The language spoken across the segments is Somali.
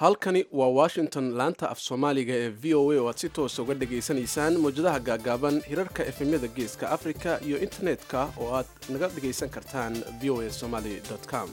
halkani waa washington laanta af soomaaliga ee v o a oo aad si toosa uga dhegaysanaysaan mawjadaha gaagaaban hirarka efemyada geeska africa iyo internetka oo aad naga dhegaysan kartaan v o a somaly com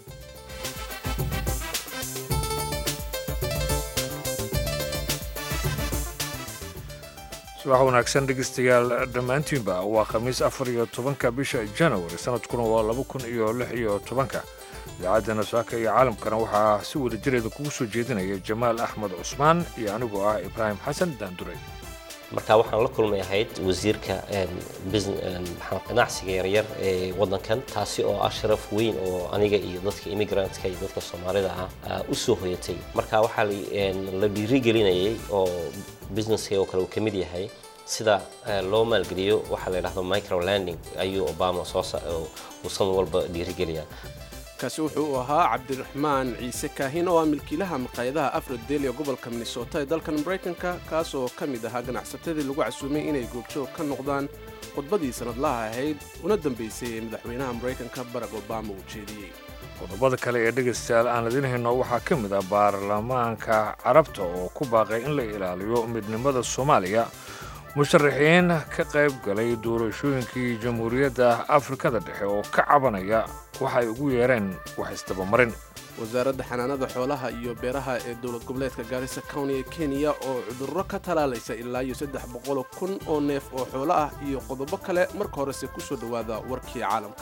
subax wanaagsan dhegeystayaal dhammaantiinba waa khamiis afar iyo tobanka bisha janawari sanadkuna waa laba kun iyo lix iyo tobanka idaacadda nasaaka iyo caalamkana waxaa si wada jireeda kugu soo jeedinaya jamaal axmed cusmaan iyo anigoo ah ibraahim xasan daanduray marka waxaan la kulmay ahayd wasiirka ganacsiga yaryar ee wadankan taasi oo ah sharaf weyn oo aniga iyo dadka immigrantka iyo dadka soomaalida ah u soo hoyatay marka waxaa la dhiirigelinayay oo businesska oo kale uu ka mid yahay sida loo maalgeliyo waxaa la yidhahdo microlanding ayuu obama soo uu san walba dhiirigeliyaa kaasi wuxuu u ahaa cabdiraxmaan ciise kaahin oo ah milkiilaha maqaayadaha afrodel ee gobolka minnesota ee dalkan maraykanka kaas oo ka mid ahaa ganacsatadii lagu casuumay inay goobjoog ka noqdaan khudbadii sannadlaha ahayd una dambaysay ee madaxweynaha maraykanka barack obama uu jeediyey qodobada kale ee dhegaystayaal aan idin hayno waxaa ka mid ah baarlamaanka carabta oo ku baaqay in la ilaaliyo midnimada soomaaliya musharaxiin ka qayb galay doorashooyinkii jamhuuriyadda afrikada dhexe oo ka cabanaya waxa ay ugu yeereen wax isdabamarin wasaaradda xanaanada xoolaha iyo beeraha ee dowlad goboleedka gaarisa county ee kenya oo cudurro ka talaalaysa ilaa iyo saddex boqol kun oo neef oo xoolo ah iyo qodobo kale marka horese ku soo dhowaada warkii caalamka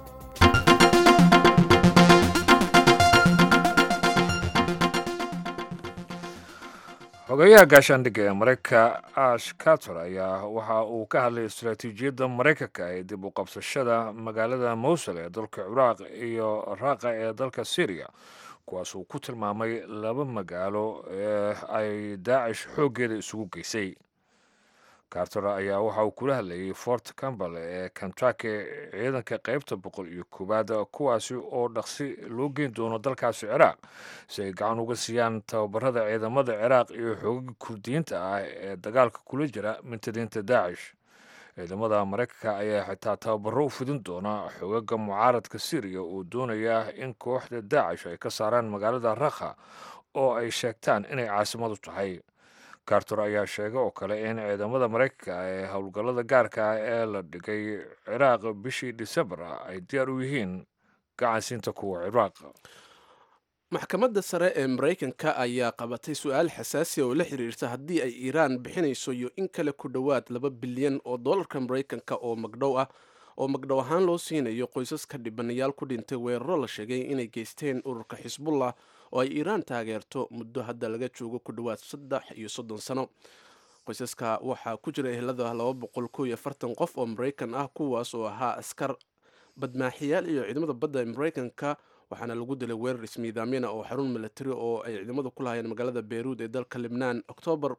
xogeyaha gaashaandhigga ee maraykanka ash carter ayaa waxa uu ka hadlay istaraatiijiyadda maraykanka ee dib u qabsashada magaalada mowsul ee dalka ciraaq iyo raaqa ee dalka syriya kuwaas uu ku tilmaamay laba magaalo ee ay daacish xooggeeda isugu geysay carter ayaa waxa uu kula hadlayay fort campbell ee kentucky ciidanka qaybta boqol iyo koowaad kuwaasi oo dhaqsi loo geyn doono dalkaasi ciraaq si ay gacan uga siiyaan tababarada ciidamada ciraaq iyo xoogaga kurdiyiinta ah ee dagaalka kula jira mintadiinta daacish ciidamada maraykanka ayaa xitaa tababaro u fidin doona xoogaga mucaaradka syriya oo doonaya in kooxda daacish ay ka saaraan magaalada rakha oo ay sheegtaan inay caasimadu tahay carter ayaa sheegay oo kale in ciidamada maraykanka ee howlgallada gaarka ah ee la dhigay ciraaq bishii disembar ay diyaar u yihiin gacansiinta kuwa ciraaq maxkamadda sare ee maraykanka ayaa qabatay su-aal xasaasiya oo la xiriirta haddii ay iiraan bixinayso iyo in kale ku dhowaad laba bilyan oo dollarka maraykanka oo magdhow ah oo magdhow ahaan loo siinayo qoysaska dhibanayaal ku dhintay weeraro la sheegay inay geysteen ururka xisbullah oo ay iiraan taageerto muddo hadda laga joogo ku dhowaad saddex iyo soddon sano qoysaska waxaa ku jira ehelada laba boqol koo iyo afartan qof oo maraykan ah kuwaas oo ahaa askar badmaaxiyaal iyo ciidamada badda ee maraykanka waxaana lagu dilay weerar ismiidaamyana oo xarun milatari oo ay ciidamadu ku lahayeen magaalada beyruud ee dalka libnaan oktoobar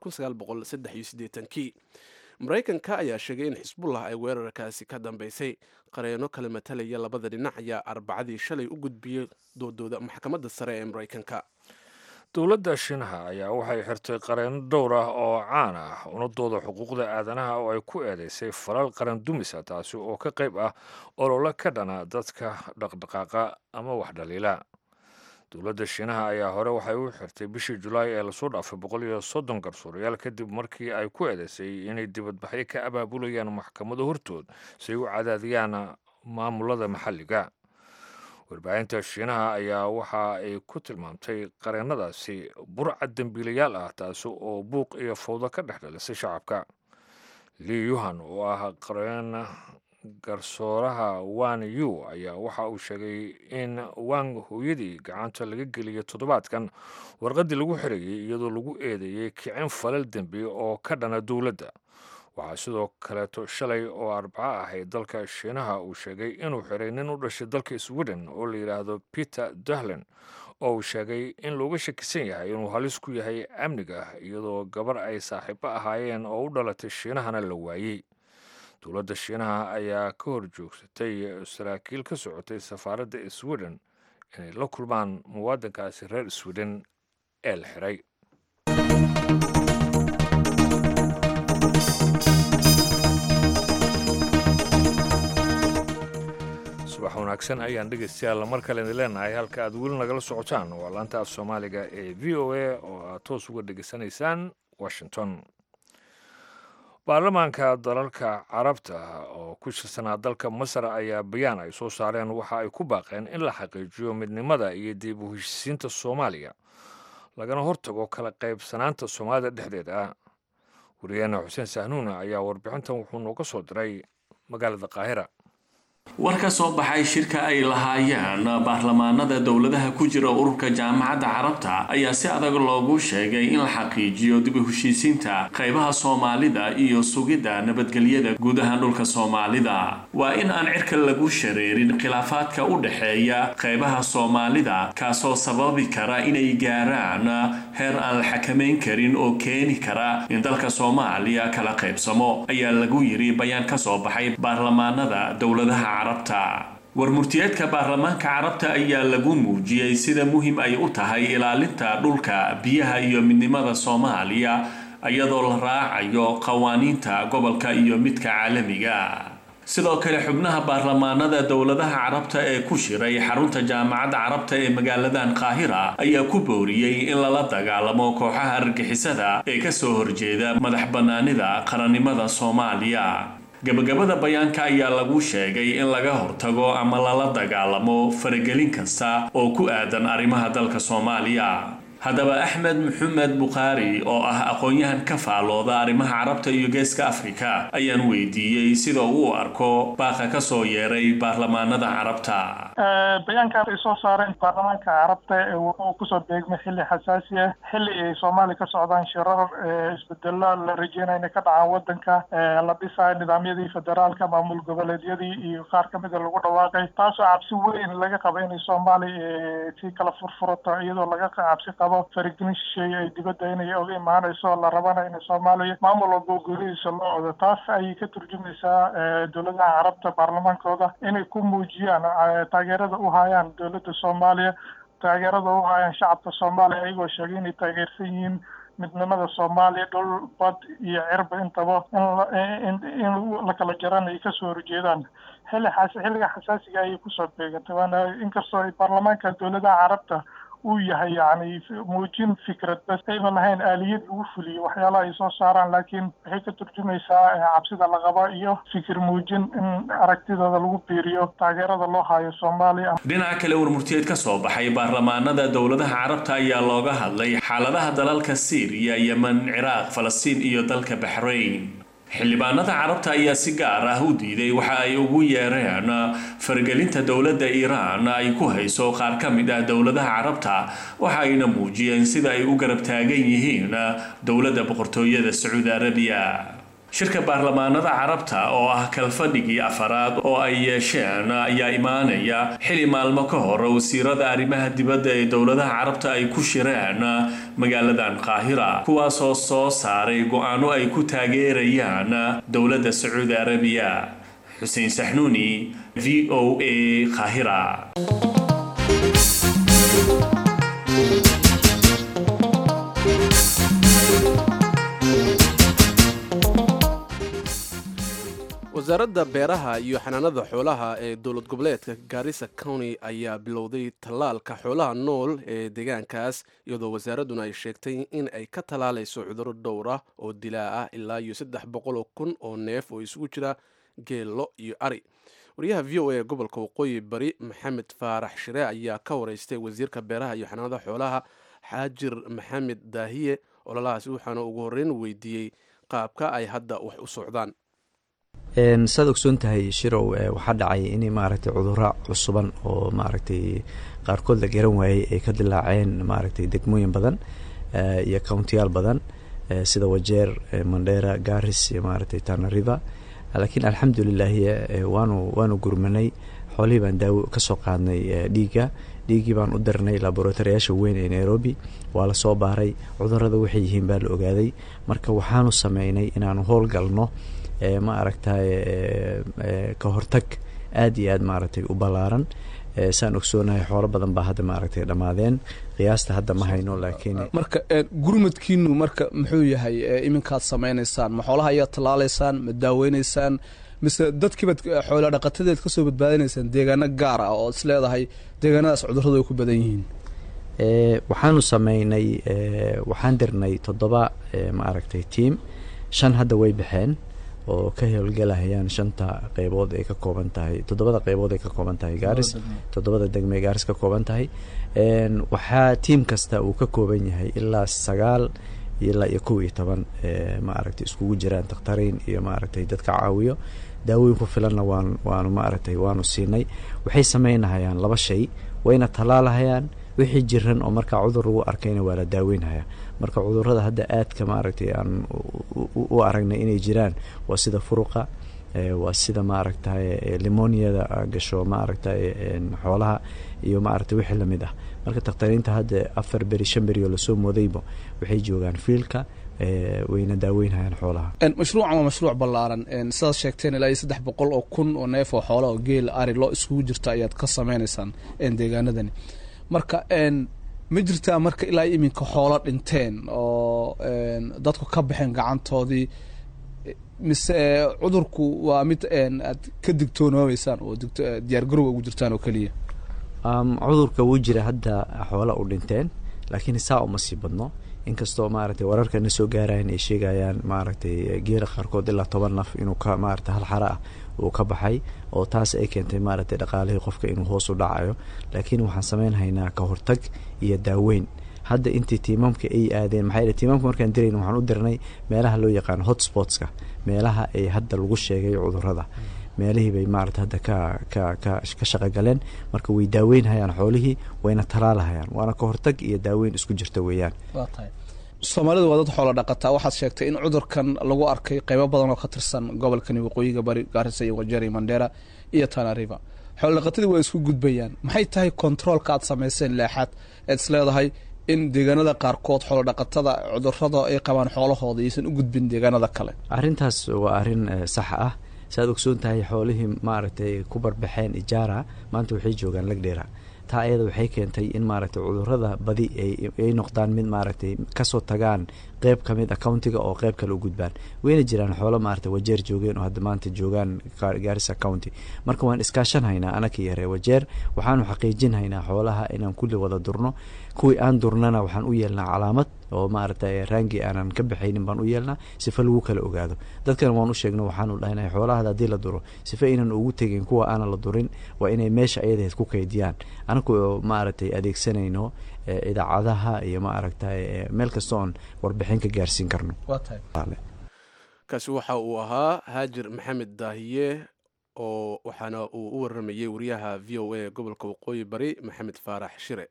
kii maraykanka ayaa sheegay in xisbullah ay weerarkaasi ka dambeysay qareeno kala matalaya labada dhinac ayaa arbacadii shalay u gudbiyey doodooda maxkamadda sare ee maraykanka dowladda shiinaha ayaa waxay xirtay qareeno dhowr ah oo caan ah unadooda xuquuqda aadanaha oo ay ku eedeysay falal qaran dumisa taasi oo ka qayb ah olole ka dhana dadka dhaqdhaqaaqa ama wax dhaliila dowladda shiinaha ayaa hore waxay u xirtay bishii julaay ee lasoo dhaafay boqol iyo soddon garsuurayaal kadib markii ay ku eedeysay inay dibadbaxyo ka abaabulayaan maxkamado hortood si ay u cadaadiyaan maamulada maxalliga warbaahinta shiinaha ayaa waxa ay ku tilmaamtay qareennadaasi burcad dembiilayaal ah taasi oo buuq iyo fawdo ka dhex dhalisay shacabka lii yuhan oo ah qareen garsooraha wan yu ayaa waxa uu sheegay in wang hooyadii gacanta laga geliyay toddobaadkan warqaddii lagu xirayay iyadoo lagu eedeeyey kicin falal dembi oo ka dhana dowladda waxaa sidoo kaleeto shalay oo arbaco ahayd dalka shiinaha uu sheegay inuu xiray nin u dhashay dalka sweden oo la yidhaahdo peter dahlen oo uu sheegay in looga shakisan yahay inuu halis ku yahay amniga iyadoo gabar ay saaxiibo ahaayeen oo u dhalatay shiinahana la waayey dowladda shiinaha ayaa ka hor joogsatay saraakiil ka socotay safaaradda sweden inay la kulmaan muwaadinkaasi reer sweden ee la xiray subax wanaagsan ayaan dhegaystayaal mar kale idin leenahay halka aad weli nagala socotaan waa laanta af soomaaliga ee v o a oo aad toos uga dhegaysanaysaan washington baarlamaanka dalalka carabta oo ku shirsanaa dalka masar ayaa bayaan ay soo saareen waxa ay ku baaqeen in la xaqiijiyo midnimada iyo dib u heshisiinta soomaaliya lagana hortago kala qaybsanaanta soomaalida dhexdeeda ah wariyaheena xuseen sahnuuna ayaa warbixintan wuxuu nooga soo diray magaalada qaahira war ka soo baxay shirka ay lahaayeen baarlamaanada dowladaha ku jira ururka jaamacadda carabta ayaa si adag loogu sheegay in la xaqiijiyo dib u heshiisiinta qaybaha soomaalida iyo sugidda nabadgelyada guudaha dhulka soomaalida waa in aan cirka lagu shareerin khilaafaadka u dhexeeya qaybaha soomaalida kaasoo sababi kara inay gaaraan heer aan la xakamayn karin oo keeni kara in dalka soomaaliya kala qaybsamo ayaa lagu yiri bayaan ka soo baxay baarlamaanada dowladaha war murtiyeedka baarlamaanka carabta ayaa lagu muujiyey sida muhiim ay u tahay ilaalinta dhulka biyaha iyo midnimada soomaaliya iyadoo la raacayo qawaaniinta gobolka iyo midka caalamiga sidoo kale xubnaha baarlamaanada dowladaha carabta ee ku shiray xarunta jaamacadda carabta ee magaaladan qaahira ayaa ku booriyey in lala dagaalamo kooxaha argixisada ee kasoo horjeeda madax bannaanida qarannimada soomaaliya gabagabada bayaanka ayaa lagu sheegay in laga hortago ama lala dagaalamo faragelin kasta oo ku aadan arrimaha dalka soomaaliya haddaba axmed maxamed bukhaari oo ah aqoon-yahan ka faalooda arrimaha carabta iyo geeska afrika ayaan weydiiyey sida uu arko baaqa ka soo yeeray baarlamaanada carabta bayaankan ay soo saareen baarlamaanka carabta wuxuu kusoo beegmay xilli xasaasi ah xilli ay soomaaliya ka socdaan shirar isbedelo la rajeynaya inay ka dhacaan wadanka la dhisayo nidaamyadii federaalka maamul goboleedyadii iyo qaar kamida lagu dhawaaqay taasoo cabsi weyn laga qabo inay soomaaliya si kala furfurato iyadoo laga cabsi qabo faragelin shisheeye ay dibadda inay oga imaanayso la rabana in soomaaliya maamul walba golihiisa loo odo taas ayay ka turjumaysaa dowladaha carabta baarlamaankooda inay ku muujiyaan taageerada u hayaan dowladda soomaaliya taageerada u hayaan shacabka soomaaliya iyagoo sheegay inay taageersan yihiin midnimada soomaaliya dhul bad iyo cirba intaba in in la kala jaran ay kasoo horjeedaan xilli xas xilliga xasaasiga ayay kusoo beegantay waana inkastoo ay baarlamaanka dowladaha carabta uu yahay yani muujin fikrad bas ayban lahayn aaliyad lagu fuliyo waxyaalaha ay soo saaraan laakiin waxay ka turjumaysaa cabsida la qaba iyo fikir muujin in aragtidooda lagu biiriyo taageerada loo hayo soomaaliya dhinaca kale warmurtiyeed ka soo baxay baarlamaanada dowladaha carabta ayaa looga hadlay xaaladaha dalalka siiriya yemen ciraaq falastiin iyo dalka baxrayn xildhibaanada carabta ayaa si gaar ah u diiday waxa ay ugu yeereen faragelinta dowladda iiraan ay ku hayso qaar ka mid ah dowladaha carabta waxa ayna muujiyeen sida ay u garab taagan yihiin dowladda boqortooyada sacuudi arabiya shirka baarlamaanada carabta oo ah kalfadhigii afaraad oo ay yeesheen ayaa imaanaya xili maalmo ka hor wasiirada arrimaha dibadda ee dowladaha carabta ay ku shireen magaaladan qaahira kuwaasoo soo saaray go-aano ay ku taageerayaan dowladda sacuudi arabiya xuseen saxnuuni v o a qaahira wasaaradda beeraha iyo xanaanada xoolaha ee dowlad goboleedka gaarisa county ayaa bilowday tallaalka xoolaha nool ee deegaankaas iyadoo wasaaradduna ay sheegtay in ay ka tallaalayso cudurro dhowr ah oo dilaa ah ilaa iyo saddex boqol oo kun oo neef oo isugu jira geello iyo ari wariyaha v o a gobolka waqooyi bari maxamed faarax shire ayaa ka wareystay wasiirka beeraha iyo xanaanada xoolaha xaajir maxamed daahiye ololahaasi waxaana ugu horreyn weydiiyey qaabka ay hadda wax u socdaan saad ogsoon tahay shirow waxaa dhacay in maaragtay cudurra cusuban oo maaragtay qaarkood la garan waayey ay ka dilaaceen maaragtay degmooyin badan iyo countiyaal badan sida wajeer mandera garis iyo maaragtay tana river laakiin alxamdulilaahi waanu waanu gurmanay xoolihii baan daawo kasoo qaadnay dhiigga dhiiggii baan u dirnay laboratoriyaasha weyn ee nairobi waa lasoo baaray cudurada waxay yihiin baa la ogaaday marka waxaanu sameynay inaanu howlgalno ma aragtay ka hortag aada iyo aad maaragtay u ballaaran saan ogsoonahay xoolo badan baa hadda maaragtay dhammaadeen qiyaasta hadda ma hayno laakiin marka gurmadkiinu marka muxuu yahay iminkaad samaynaysaan ma xoolaha ayaad tallaalaysaan ma daaweynaysaan mise dadkiibaad xoola dhaqatadeed ka soo badbaadinaysaan deegaano gaar ah oo is leedahay deegaanadaas cudurradu ay ku badan yihiin waxaanu sameynay waxaan dirnay toddoba maaragtay tiam shan hadda way baxeen oo ka howlgalahayaan shanta qeybood ay ka kooban tahay toddobada qeybood ay ka kooban tahay gaaris toddobada degme gaaris ka kooban tahay waxaa tiam kasta uu ka kooban yahay ilaa sagaal ilaa iyo kow iyo toban maaragtay iskugu jiraan dakhtariin iyo maaragtay dadka caawiyo daawooyin ku filanna waan waanu maaragtay waanu siinay waxay sameynahayaan laba shay wayna tallaalahayaan wixii jiran oo markaa cudur lagu arkayna waa la daaweynhayaa marka cudurrada hadda aadka maaragtay aan u aragnay inay jiraan waa sida furuqa waa sida maaragtay limoniada gasho maaragtay xoolaha iyo maaragtay wixii lamid ah marka dakhtariinta hadda afar beri shan beri oo lasoo moodayba waxay joogaan fiilka wayna daaweynhayaan xoolaha mashruucan waa mashruuc ballaaran sidaad sheegteen ilaa iyo saddex boqol oo kun oo neef oo xoola oo geel ari loo iskugu jirta ayaad ka sameynaysaan deegaanadani marka ma jirtaa marka ilaa iminka xoolo dhinteen oo dadku ka baxeen gacantoodii mise cudurku waa mid aad ka digtoonoobeysaan oo diyaargarowga ugu jirtaan oo keliya cudurka wuu jira hadda xoola u dhinteen laakiin saa uma sii badno inkastoo maaragtay wararka na soo gaarayan ay sheegayaan maaragtay geela qaarkood ilaa toban naf inuu ka maaragtay hal xara ah uu ka baxay oo taas ay keentay maaragtay dhaqaalihii qofka inuu hoos u dhacayo laakiin waxaan sameynhaynaa ka hortag iyo daaweyn hadda intii tiimamka ay aadeen maxaa yidhi tiimamka markaan dirayna waxaan u dirnay meelaha loo yaqaano hotspotska meelaha ay hadda lagu sheegay cudurrada meelihii bay maarata hadda ka ka ka ka shaqogaleen marka way daaweynhayaan xoolihii wayna talaalahayaan waana ka hortag iyo daaweyn isku jirta weeyaan soomaalidu waa dad xoolo dhaqataa waxaad sheegtay in cudurkan lagu arkay qeybo badan oo ka tirsan gobolkani waqooyiga bari gaarisa iyo wajeri mandera iyo tanariva xoolo dhaqatadii waa isku gudbayaan maxay tahay controolka aad samayseen leexaad eed is leedahay in deegaanada qaarkood xoolo dhaqatada cudurada ay qabaan xoolahooda iyaysan u gudbin deegaanada kale arrintaas waa arrin sax ah saaad ogsoon tahay xoolihii maaragtay ku barbaxeen ijaara maanta waxay joogaan lagdheera taa ayada waxay keentay in maaragtay cudurada badi ay noqdaan mid maaragtay kasoo tagaan qeyb ka mid a countiga oo qeyb kale u gudbaan wayna jiraan xoolo maaragtay wajeer joogeen oo hadda maanta joogaan gaarisa county marka waan iskaashan haynaa anaka iyo ree wajeer waxaanu xaqiijin haynaa xoolaha inaan kulli wada durno kuwii aan durnana waxaan u yeelnaa calaamad oo maaragtay raangi aanan ka baxaynin baan u yeelnaa sifa lagu kala ogaado dadkana waan u sheegno waxaanu dhahnay xoolahada haddii la duro sifa inaan ugu tegin kuwa aanan la durin waa inay meesha ayadaheed ku kaydiyaan anaku maaragtay adeegsanayno idaacadaha iyo maaragtay meel kasta oon warbixin ka gaarsiin karno kaasi waxa uu ahaa haajir maxamed daahiye oo waxaana uu u waramayey wariyaha v o a gobolka waqooyi bari maxamed faarax shire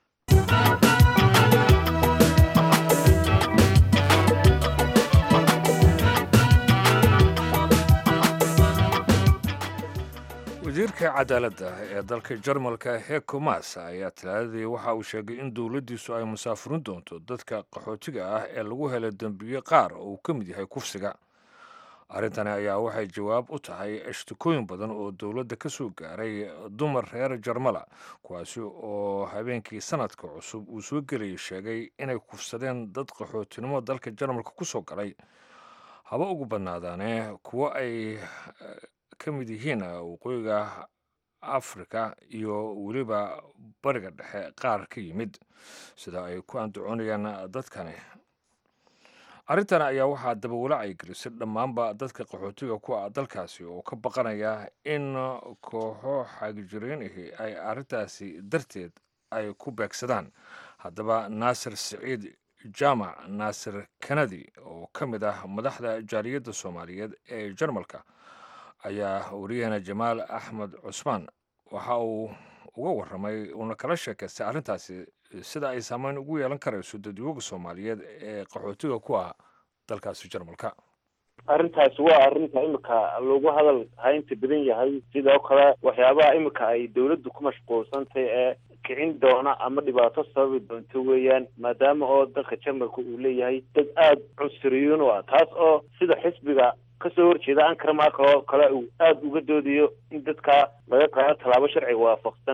wasiirka cadaaladda ee dalka jarmalka heko mas ayaa talaadadii waxa uu sheegay in dowladdiisu ay musaafurin doonto dadka qaxootiga ah ee lagu helay dembiyo qaar oo uu ka mid yahay kufsiga arrintani ayaa waxay jawaab u tahay ashtikooyin badan oo dowladda ka soo gaaray dumar reer jarmala kuwaasi oo habeenkii sanadka cusub uu soo gelayay sheegay inay kufsadeen dad qaxootinimo dalka jarmalka ku soo galay haba ugu badnaadaane kuwo ay ka mid yihiin waqooyiga afrika iyo weliba bariga dhexe qaar ka yimid sida ay ku andacoonayaan dadkani arrintan ayaa waxaa dabawala ay gelisay dhammaanba dadka qaxootiga ku ah dalkaasi oo ka baqanaya in kooxo xaagijireen ahi ay arrintaasi darteed ay ku beegsadaan haddaba naasir siciid jaamac naasir kanadi oo ka mid ah madaxda jaaliyadda soomaaliyeed ee jarmalka ayaa wariyahana jamaal axmed cusmaan waxa uu uga warramay uuna kala sheekaystay arrintaasi sida ay saameyn ugu yeelan karayso dadwooga soomaaliyeed ee qaxootiga ku ah dalkaasi jarmalka arrintaasi waa arrinta imika lagu hadal haynta badan yahay sidoo kale waxyaabaha imika ay dawladdu ku mashquulsantay ee kicin doona ama dhibaato sababi doonto weeyaan maadaama oo dalka jarmalka uu leeyahay dad aada cunsuriyuun u ah taas oo sida xisbiga kasoo horjeeda ankara marka oo kale uu aada uga doodayo in dadka laga qaado tallaabo sharciga waafaqsan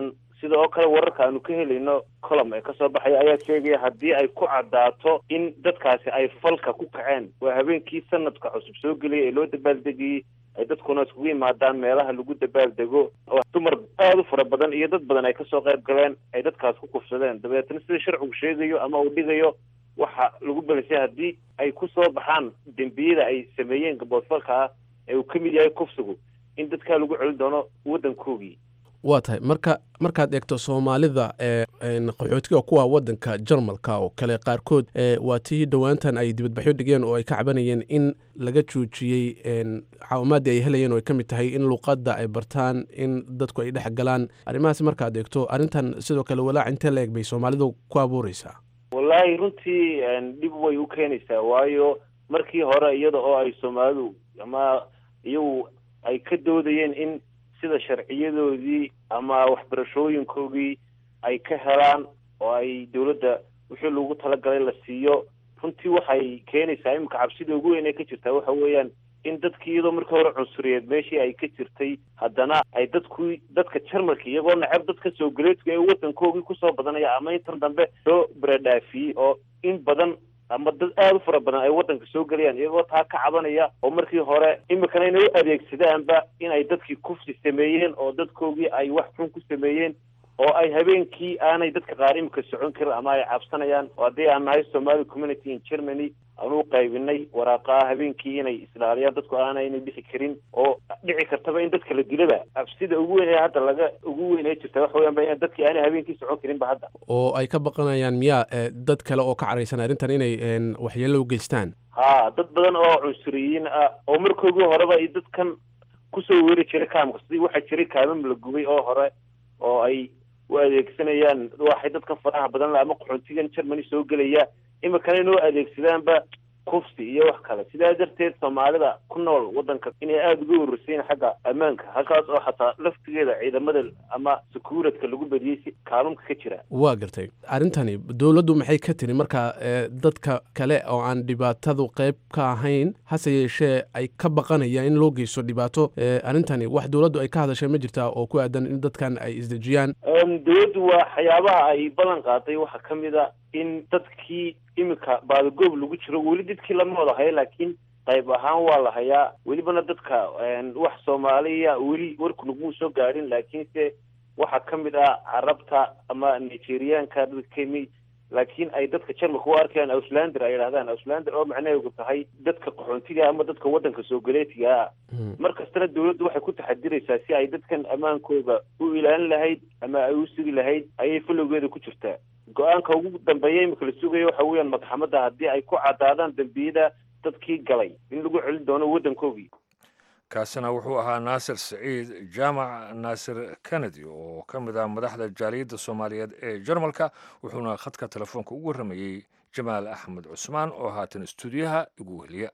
sida oo kale wararka aanu ka helayno colom ee kasoo baxaya ayaa sheegaya haddii ay ku caddaato in dadkaasi ay falka ku kaceen waa habeenkii sanadka cusub soo geliyay ee loo dabaaldegayey ay dadkuna iskugu yimaadaan meelaha lagu dabaaldego oo dumar aada u fara badan iyo dad badan ay kasoo qayb galeen ay dadkaas ku kufsadeen dabeetna sida sharcigu sheegayo ama uu dhigayo waxa lagu belisay haddii ay ku soo baxaan dembiyada ay sameeyeen gaboodfalka ah ee uu ka mid yahay kufsigu in dadkaa lagu celin doono waddankoogii waa tahay marka markaad eegto soomaalida ee qaxootiga kuwa wadanka jarmalka oo kale qaarkood waa tii dhowaantan ay dibadbaxyo dhigeen oo ay ka cabanayeen in laga joojiyey caawimaadii ay helayeen oo ay ka mid tahay in luuqadda ay bartaan in dadku ay dhex galaan arrimahaas markaad eegto arrintan sidoo kale walaac intee la eg bay soomaalidu ku abuureysaa wallaahi runtii dhib way u keenaysaa waayo markii hore iyada oo ay soomaalidu ama iyagu ay ka doodayeen in sida sharciyadoodii ama waxbarashooyinkoodii ay ka helaan oo ay dawladda wixii lagu talagalay la siiyo runtii waxay keenaysaa iminka cabsida ugu weyn ee ka jirtaa waxa weeyaan in dadkii iyadoo markii hore cunsuriyeed meeshii ay ka jirtay haddana ay dadku dadka jarmalka iyagoo nacab dadka soo galeedka ee waddankoogii kusoo badanaya ama intan dambe soo baradhaafiyey oo in badan ama dad aada u fara badan ay waddanka soo gelayaan iyagoo taa ka cabanaya oo markii hore imikana inay u adeegsadaanba in ay dadkii kufsi sameeyeen oo dadkoogii ay wax xun ku sameeyeen oo ay habeenkii aanay dadka qaar imika socon karin ama ay cabsanayaan oo haddii aan nahay somali community in germany aanu u qaybinay waraaqaa habeenkii inay islaaliyaan dadku aanayna bixi karin oo dhici kartaba in dadka la dilaba cabsida ugu weyn ee hadda laga ugu weyn ee jirta waxa weyan ba in dadkii aanay habeenkii socon karinba hadda oo ay ka baqanayaan miyaa dad kale oo ka caraysan arrintan inay waxyeello u geystaan ha dad badan oo cunsuriyiin ah oo markoogii horeba i dadkan kusoo weeri jiray kaamka sidii waxaa jiray kaamam la gubay oo hore oo ay u adeegsanayaan waxay dadkan faraha badan le ama qaxoontigan germany soo gelaya imikana inoo adeegsadaanba kufsi iyo wax kale sidaa darteed soomaalida ku nool waddanka inay aada uga warursayin xagga ammaanka halkaas oo xataa laftigeeda ciidamada ama sakuuradka lagu badiyey si kaalumka ka jira waa gartay arrintani dowladdu maxay ka tiri marka dadka kale oo aan dhibaatadu qayb ka ahayn hase yeeshee ay ka baqanayaan in loo geysto dhibaato arrintani wax dowladdu ay ka hadashay ma jirtaa oo ku aadan in dadkan ay isdejiyaan dowladdu waa waxyaabaha ay ballan qaaday waxaa ka mid a in dadkii iminka baadagoob lagu jiro weli dadkii lama wada hayo laakiin qayb ahaan waa la hayaa welibana dadka wax soomaaliya weli warku naguu soo gaadhin laakiinse waxaa ka mid ah carabta ama nigeriaanka dadka kemi laakiin ay dadka jarmalka u arkayaan auslander ay idhahdaan auslander oo macnaheedu tahay dadka qaxoontiga ama dadka waddanka soo galeetiga ah mar kastana dawladdu waxay ku taxadiraysaa si ay dadkan ammaankooda u ilaalin lahayd ama ay u sugi lahayd ayay falowgeeda ku jirtaa go-aanka ugu dambeeya imika la sugayo waxa weeyaan madaxamadda haddii ay ku caddaadaan dembiyada dadkii galay in lagu celin doono waddankoogii kaasina wuxuu ahaa naasir saciid jaamac naasir kennedy oo ka mid ah madaxda jaaliyadda soomaaliyeed ee jarmalka wuxuuna khadka telefoonka ugu warramayey jamaal axmed cusmaan oo haatan istuudiyaha igu weheliya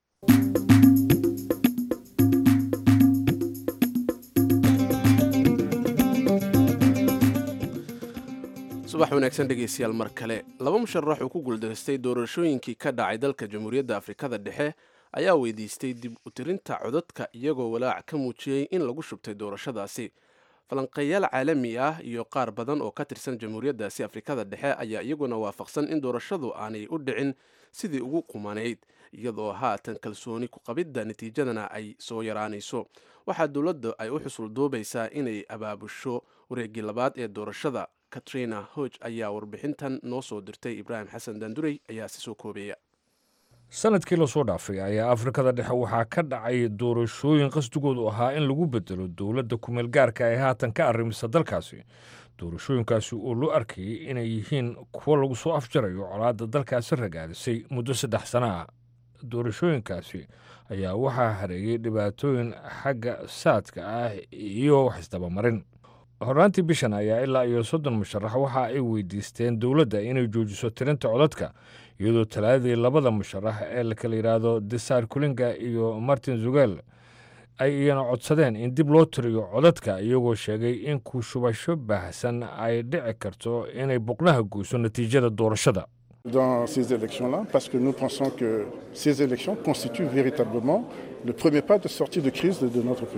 subax wanaagsan dhegeystayaal mar kale laba musharax oo ku guuldareystay doorashooyinkii ka dhacay dalka jamhuuriyadda afrikada dhexe ayaa weydiistay dib u tirinta codadka iyagoo walaac ka muujiyey in lagu shubtay doorashadaasi falanqeeyaal caalami ah iyo qaar badan oo ka tirsan jamhuuriyaddaasi afrikada dhexe ayaa iyaguna waafaqsan in doorashadu aanay u dhicin sidii ugu qumanayd iyadoo haatan kalsooni ku qabidda natiijadana ay soo yaraanayso waxaa dowladda ay u xusul duubaysaa inay abaabusho wareegii labaad ee doorashada katrina hoj ayaa warbixintan noo soo dirtay ibraahim xasan daandurey ayaa si soo koobeeya sanadkii lasoo dhaafay ayaa afrikada dhexe waxaa ka dhacay doorashooyin qasdigoodu ahaa in lagu bedelo dowladda kumeel gaarka ee haatan ka arrimisa dalkaasi doorashooyinkaasi oo loo arkayay inay yihiin kuwo lagu soo afjarayo colaadda dalkaasi ragaadisay muddo saddex sana ah doorashooyinkaasi ayaa waxaa hareeyey dhibaatooyin xagga saadka ah iyo wax isdabamarin hornaantii bishan ayaa ilaa iyo soddon musharax waxa ay weydiisteen dowladda inay joojiso tirinta codadka iyadoo talaadadii labada musharax ee la kala yidhaahdo desar kulinga iyo martin zugel ay iyana codsadeen in dib loo tiriyo codadka iyagoo sheegay in ku shubasho baahsan ay dhici karto inay boqnaha goyso natiijada doorashada dans ces élections-là, parce que nous pensons que ces élections constituent véritablement le premier pas de sortie de crise de, de notre pays.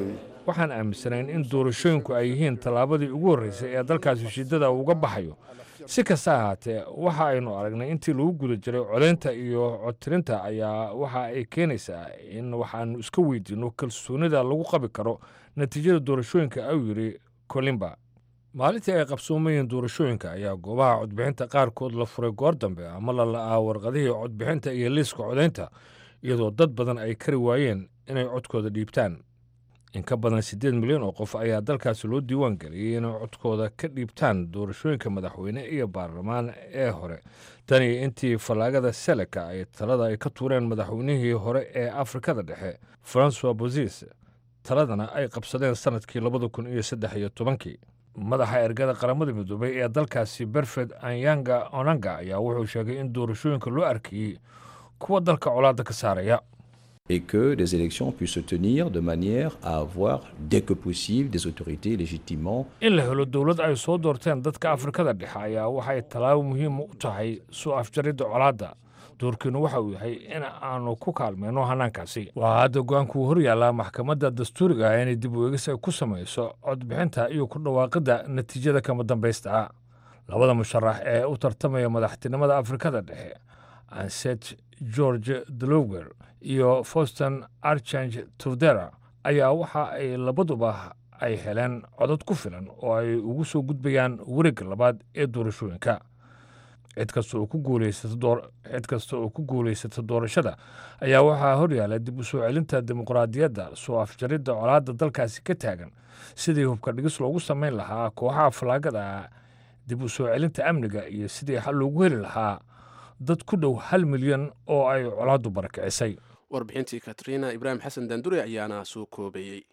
waxaan aaminsanayn in doorashooyinku ay yihiin tallaabadii ugu horreysay ee dalkaasi shiddada uga baxayo si kasta ahaatee waxa aynu aragnay intii lagu guda jiray codaynta iyo codtirinta ayaa waxa ay keenaysaa in waxaanu iska weydiinno kalsoonida lagu qabi karo natiijada doorashooyinka ayuu yidhi kolimba maalintii ay qabsoomayeen doorashooyinka ayaa goobaha codbixinta qaarkood la furay goor dambe ama la la'aa warqadihii codbixinta iyo liiska codaynta iyadoo dad badan ay kari waayeen inay codkooda dhiibtaan in ka badan siddeed milyan oo qof ayaa dalkaasi loo diiwaan geliyey inay codkooda ka dhiibtaan doorashooyinka madaxweyne iyo baarlamaan ee hore tani intii fallaagada seleka ay talada ay ka tuureen madaxweynihii hore ee afrikada dhexe francois bozis taladana ay qabsadeen sannadkii labada kun iyo saddex iyo tobankii madaxa ergada qaramada midoobay ee dalkaasi berfed anyanga onanga ayaa wuxuu sheegay in doorashooyinka loo arkayey kuwa dalka colaadda ka saaraya et que des élections puissent se tenir de manière à avoir dès que possible des autorités légitimement in la helo dowlad ay soo doorteen dadka afrikada dhexe ayaa waxay tallaabo muhiim u tahay soo afjaridda colaadda doorkiinu waxa uu yahay in aanu ku kaalmayno hanaankaasi waxaa hadda go-aankuu hor yaallaa maxkamadda dastuuriga ah inay dib u eegis ay ku samayso codbixinta iyo ku dhawaaqidda natiijada kama dambaysta labada musharax ee u tartamaya madaxtinimada afrikada dhexe anset george dlower iyo foston archange turdera ayaa waxa ay labaduba ay heleen codod ku filan oo ay ugu soo gudbayaan wareegga labaad ee doorashooyinka cid kasta oo ku guulaysato cid kasta oo ku guulaysata doorashada ayaa waxaa horyaala dib u soo celinta dimuqraadiyadda soo afjaridda colaadda dalkaasi ka taagan sidii hubka dhigis loogu samayn lahaa kooxaha falaagada dib u soo celinta amniga iyo sidii xal loogu heli lahaa dad ku dhow hal milyan oo ay colaaddu barakicisay warbixintii katriina ibraahim xasan daandure ayaana soo koobayey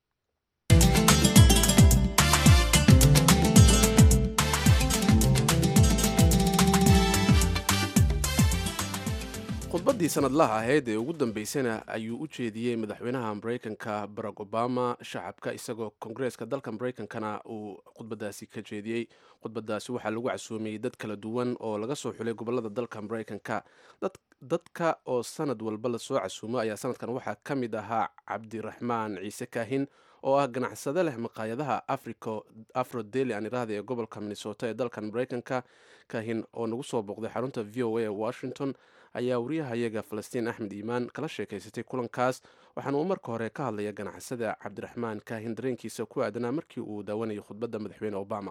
khudbaddii sanadlaha ahayd ee ugu dambeysana ayuu u jeediyey madaxweynaha mareykanka barack obama shacabka isagoo kongareeska dalka mareykankana uu khudbadaasi ka jeediyey khudbadaasi waxaa lagu casuumiyey dad kala duwan oo laga soo xulay gobolada dalka mareykanka dadka oo sanad walba lasoo casuumo ayaa sanadkan waxaa ka mid ahaa cabdiraxmaan ciise kaahin oo ah ganacsade leh maqaayadaha afro deli aan iraahda ee gobolka minnesota ee dalkan mareykanka kaahin oo nagu soo booqday xarunta v o a ee washington ayaa wariyahayaga falastiin axmed iimaan kala sheekaysatay kulankaas waxaana uu marka hore ka hadlaya ganacsada cabdiraxmaan kaahin dareenkiisa ku aadanaa markii uu daawanayo khudbadda madaxweyne obama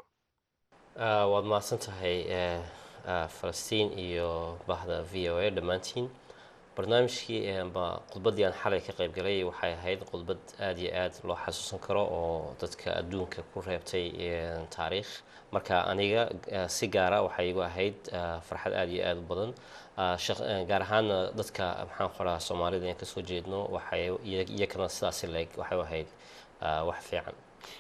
waad mahadsan tahay falastiin iyo bahda v o a dhammaantiin barnaamijkii amba khudbaddii aan xalay ka qayb galay waxay ahayd khudbad aada iyo aad loo xasuusan karo oo dadka adduunka ku reebtay taariikh marka aniga si gaara waxay igu ahayd farxad aada iyo aada u badan gaar ahaana dadka maxaan qoraa soomaalida aan kasoo jeedno waxay iyakana sidaasi leeg waxay ahayd wax fiican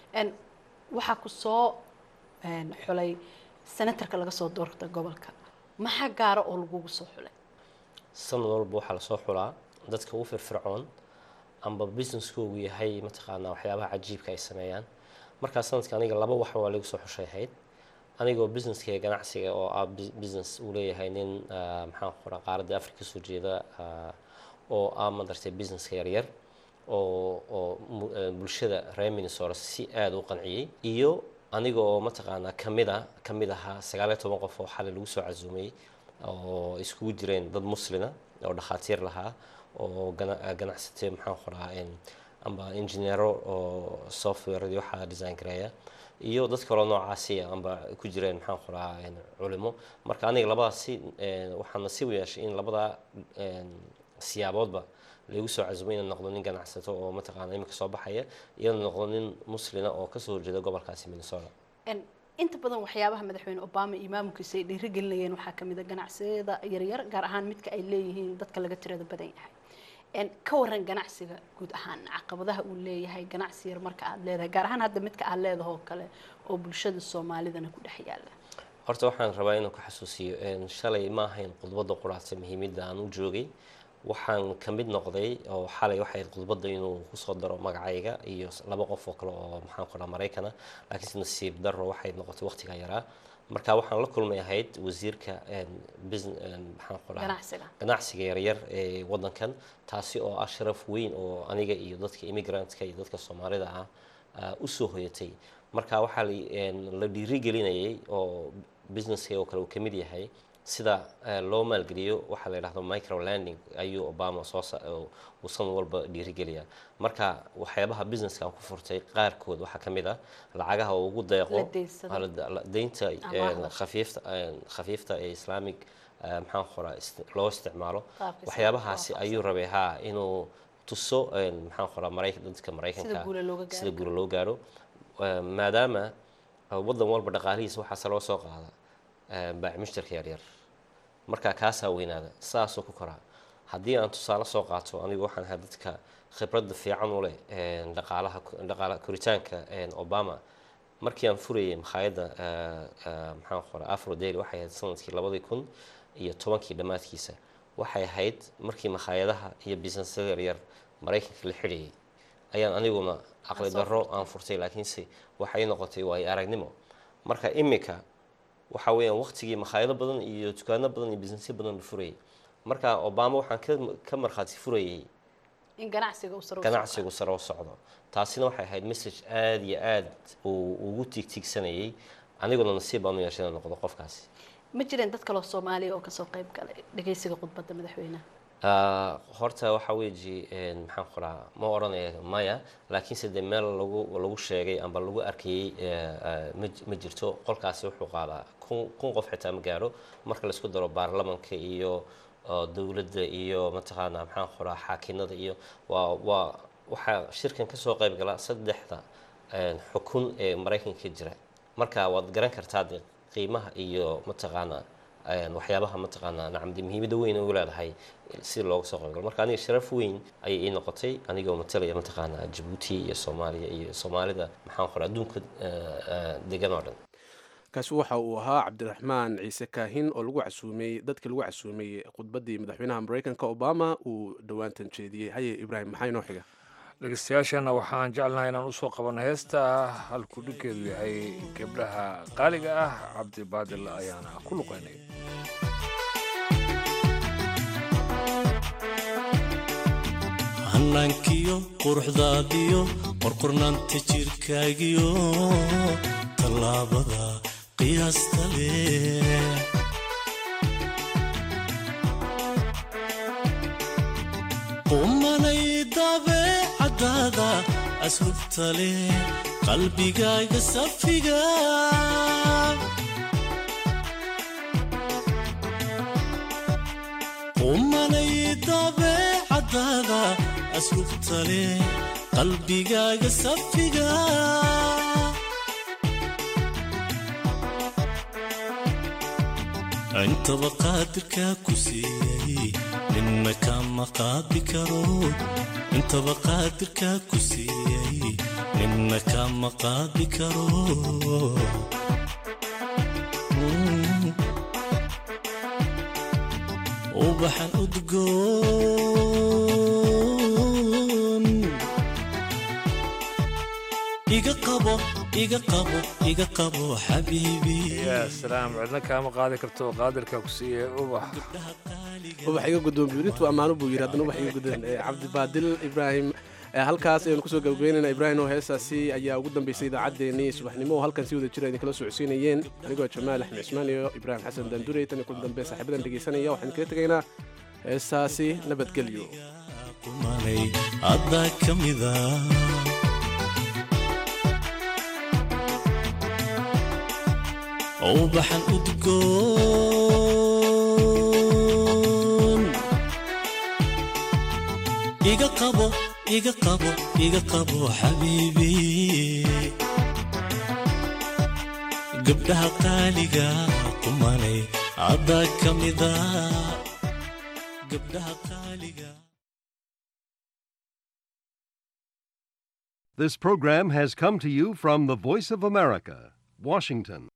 waxaa ku soo xulay senatarka laga soo doorta gobolka maxaa gaara oo lagugu soo xulay sanad walba waxaa lasoo xulaa dadka u firfircoon amba businesskoogu yahay mataqaanaa waxyaabaha cajiibka ay sameeyaan markaa sanadka aniga laba wax waa lagu soo xushay ahayd anigoo businesska ganacsiga oo ah business uu leeyahay nin maxaan qoraa qaaradda africa kasoo jeeda oo ah madartay businesska yaryar oo oo bulshada reer minnesota si aada u qanciyey iyo aniga oo mataqaanaa kamid a kamid ahaa sagaaliyo toban qof oo xalay lagu soo casuumay oo iskugu jireen dad muslina oo dhakhaatiir lahaa oo ganacsatay maxaan qoraa amba injineero oo software waxaa design gareeya iyo dad kaloo noocaasi amba ku jireen maxaan qoraa culimo marka aniga labadaasi waxaan nasiib u yeeshay in labadaa siyaaboodba lagu soo casuumay inaan noqdo nin ganacsato oo mataqaana imika soo baxaya iyo noqdo nin muslina oo kasoo horjeeda gobolkaasi minnesota inta badan waxyaabaha madaxweyne obama iyo maamulkiisa ay dhiirigelinayeen waxaa kamid a ganacsiyada yaryar gaar ahaan midka ay leeyihiin dadka laga tirada badan yahay ka waran ganacsiga guud ahaan caqabadaha uu leeyahay ganacsi yar marka aad leedahay gaar ahaan hadda midka aad leedahay oo kale oo bulshada soomaalidana ku dhex yaala horta waxaan rabaa inaan ku xasuusiyo shalay ma ahayn khudbadda quraacsa muhiimadda aan u joogay waxaan ka mid noqday oo xalay waxay khudbadda inuu kusoo daro magacayga iyo laba qof oo kale oo maxaan ku dhaha maraykana laakiinse nasiib darro waxay noqotay waqtiga yaraa marka waxaan la kulmay ahayd wasiirka maxaan ku dhaha ganacsiga ganacsiga yaryar ee wadankan taasi oo ah sharaf weyn oo aniga iyo dadka immigrantska iyo dadka soomaalida ah u soo hoyatay marka waxaa la dhiirigelinayay oo businesska oo kale uu ka mid yahay sida loo maalgeliyo waxaa la yidhahdo microlanding ayuu obama soo uu san walba dhiirigeliyaa marka waxyaabaha businesska aan ku furtay qaarkood waxaa ka mid ah lacagaha oo ugu deeqo deynta khafiifta khafiifta ee islamic maxaan qoraa loo isticmaalo waxyaabahaasi ayuu rabay haa inuu tuso maxaan qoraa maraykan dadka maraykanka sida guula loo gaaro maadaama waddan walba dhaqaalihiisa waxaase loo soo qaada baac mushtarka yaryar markaa kaasaa weynaada sidaasoo ku koraa haddii aan tusaale soo qaato anigu waxaan ahaa dadka khibradda fiican u leh dhaqaalaha dhaqaala koritaanka obama markii aan furayay makhaayadda maxaan qoraa afro daily waxay ahayd sanadkii labadii kun iyo tobankii dhammaadkiisa waxay ahayd markii makhaayadaha iyo businessyada yaryar maraykanka la xidhayay ayaan aniguna caqli darro aan furtay laakiinse waxay noqotay waayo aragnimo marka iminka waxa weeyaan waqtigii makhaayado badan iyo dukaano badan iyo businessyo badan la furayay marka obama waxaan ka markhaati furayay in ganacsiga ganacsigu sare u socdo taasina waxay ahayd message aada iyo aad uu ugu tiigtiigsanayay aniguna nasiib baan u yeeshay inaan noqdo qofkaasi ma jireen dad kaloo soomaaliya oo kasoo qayb galay dhegeysiga khudbadda madaxweynaha horta waxa weeji maxaan qoraa ma odhanaya maya laakiinse dee meel lagu lagu sheegay amba lagu arkayey ma jirto qolkaasi wuxuu qaadaa kun kun qof xitaa ma gaaro marka laisku daro baarlamanka iyo dowladda iyo mataqaanaa maxaan qoraa xaakinada iyo waa waa waxaa shirkan kasoo qayb gala saddexda xukun ee maraykanka jira marka waad garan kartaa de qiimaha iyo mataqaanaa waxyaabaha mataqaanaa nacamdi muhiimadda weyn ugu leedahay si looga soo qaybgalo marka aniga sharaf weyn ayay ii noqotay anigoo matalaya mataqaanaa jabuuti iyo soomaaliya iyo soomaalida maxaan qoraa adduunka degan oo dhan kaasi waxa uu ahaa cabdiraxmaan ciise kaahin oo lagu casuumay dadkii lagu casuumay khudbaddii madaxweynaha maraykanka obama uu dhowaantan jeediyey haye ibraahim maxaa inoo xiga dhegeystayaashana waxaan jeclahay inaan usoo qabanno heesta halkuu dhiggeedu yahay gabdhaha qaaliga ah cabdibaadil ayaana ku luqaynay hannaankiyo quruxdaadiyo qorqornaanta jirkaagiyo tallaabada qiyaasta leh qumanay dabeecadaada asrubta leh qalbigaaga safiga qumanay dabeecadaada asrubta leh qalbigaaga safiga intaba qaadirkaa ku siiyey ninna kama qaadi karo intaba qaadirkaa ku siiyey ninna kama qaadi karo ubaxan udgoon iga qabo iga qabo iga qabo xabiibi yaa salaam cidna kaama qaadi karto qaadirka ku siiye ubax ubax iga guddoon biirintu ammaano buu yidhi haddana ubax iga guddoon cabdibaadil ibraahim halkaas ayanu kusoo gabagabeynayna ibraahim oo heestaasi ayaa ugu dambeysay idaacaddeenii subaxnimo oo halkan si wada jira idinkala socodsiinayeen anigoo jamaal axmed cismaan iyo ibraahim xasan daandurey tan iyo kulan dambe saaxiibadan dhegeysanaya waxaan kaga tegaynaa heestaasi nabadgelyo haddaa ka mida ubaxan udgoon iga qabo iga qabo iga qabo xabiibi gabdhaha qaaliga qumanay haddaa ka mida gabdhaha qaaliga This program has come to you from the Voice of America, Washington.